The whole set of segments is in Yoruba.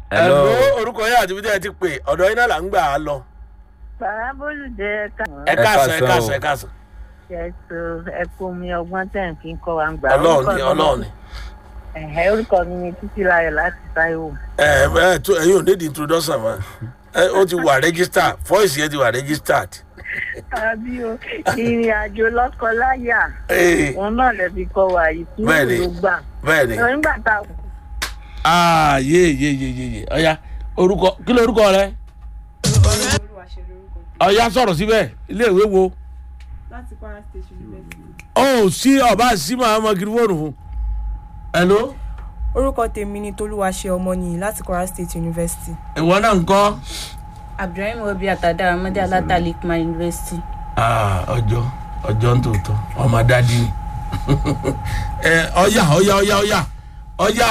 Hello. ẹ̀ló orúkọ yẹn àti bíi ẹ ti pè ọ̀dọ̀ yín náà là ń gbà á lọ. bàbá bólúdé ẹ̀ka ẹ káàsán ẹ káàsán o. káàsán ẹ káàsán. ẹ̀sọ́ ẹ̀kọ́ mi ọgbọ́n tẹ̀ ń fi ń kọ́ wa ń gbà. ọlọ́run ni Orúkọ mi- ọlọ́run ni. Ẹ̀hẹ́, orúkọ mi ni títí láyọ̀ láti táíwò. ẹ ẹ tó ẹyin ò ní di introduction mọ ẹ ó ti wà registered voice yẹn ti wà registered. àbí o ìrìn àjò lọ́kọ-láyà Ee, òun náà lè fi kọ́ wa yìí tí Bẹ́ẹ̀ni. ló gbà. bẹ́ẹ̀ ni. nígbà tá a aa yé yé yé yé yé ọ̀ya orúkọ kí ló orúkọ rẹ. ọ̀ya sọ̀rọ̀ síbẹ̀ ilé ìwé wo. láti kwara state university. ó sí ọba sí màá mọ kiri fóònù fún. hello. orúkọ tèmi ni tolúwaṣe ọmọnìyí láti kwara state university. ìwọ náà ń kọ́. abdulrahim obi àtàdá ọmọdé aláta lukman university. Ah, ọjọ́ ọjọ́ ń tòótọ́ ọmọ dádì ni ẹ ọyà ọyà ọyà ọyà ọyà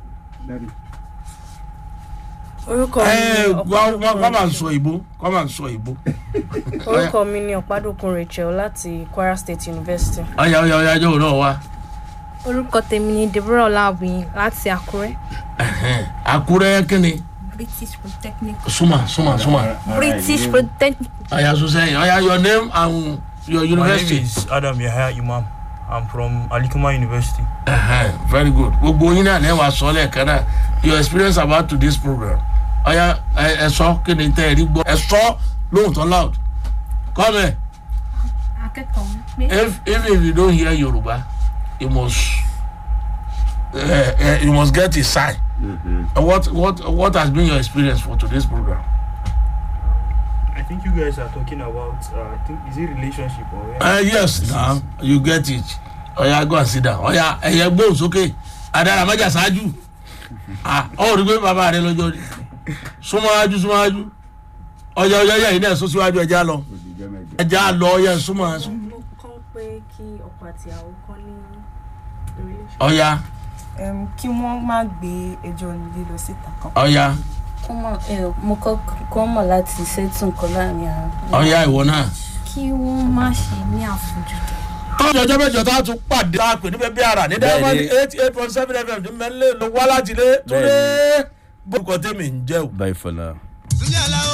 orúkọ ẹ mi ni kọ́ máa ń sọ ìbò kọ́ máa ń sọ ìbò orúkọ mi ni ọ̀pádòkun rachel láti kwara state university. ọyà ọyà ọyà ọjọ́ òun náà wá orúkọ tèmi ni deborah ọláwìn láti àkúrẹ́. Ẹhẹ́n. àkúrẹ́ kínni british polytechnic. súnmọ́ súnmọ́ súnmọ́ british polytechnic. ọyà sọ́sẹ́yìn ọyà your name and your My name university is Adam Yahya Imam. I'm from Alikuma University. Ẹhẹ́n, very good gbogbo yín náà lẹ́wọ̀n aṣọ lẹ́ẹ̀kan náà your experience about to this program ọyà ẹ ẹ sọ kí ni tẹ́ ẹ rí gbọ́ ẹ sọ lóhùn tó loud come here. akẹ́kọ̀ọ́ pé if even if you don't hear yoruba you must uh, uh, you must get a sign uh, what what what has been your experience for today's program. I think you guys are talking about, uh, I think, is it relationship or Uh, yes na you get it oya go and sit down oya ẹyẹ gbóhùn sókè adara mẹjà ṣáájú ah ọ rí pé bàbá rẹ lọ́jọ́ rí súnmọ́ájú súnmọ́ájú ọjà ọjà ọjà yìí náà sún síwájú ẹja lọ ẹja lọ ọyà súnmọ́ mo kọ́ pé kí ọkọ àti ìyàwó kọ́ ní relation. ọya Um, kí wọ́n má gbé ẹjọ́ lílọ síta kan. ọya kó mọ̀ ẹ mo kọ́ kó mọ̀ láti ṣètò nǹkan láàrin àwọn. ọya ìwọ náà. kí wọ́n má ṣe ní àfojúdi. tọ́jú ọjọ́ mẹ́jọ tá a tún pàdé tá a pè níbẹ̀ bí ara ní diamond Bẹ́ẹ̀ni. eight eight point seven fm ní mẹ́lẹ́ ló wá láti lé túnde bó kọ́ tèmi ń jẹ́ o. Bye for now.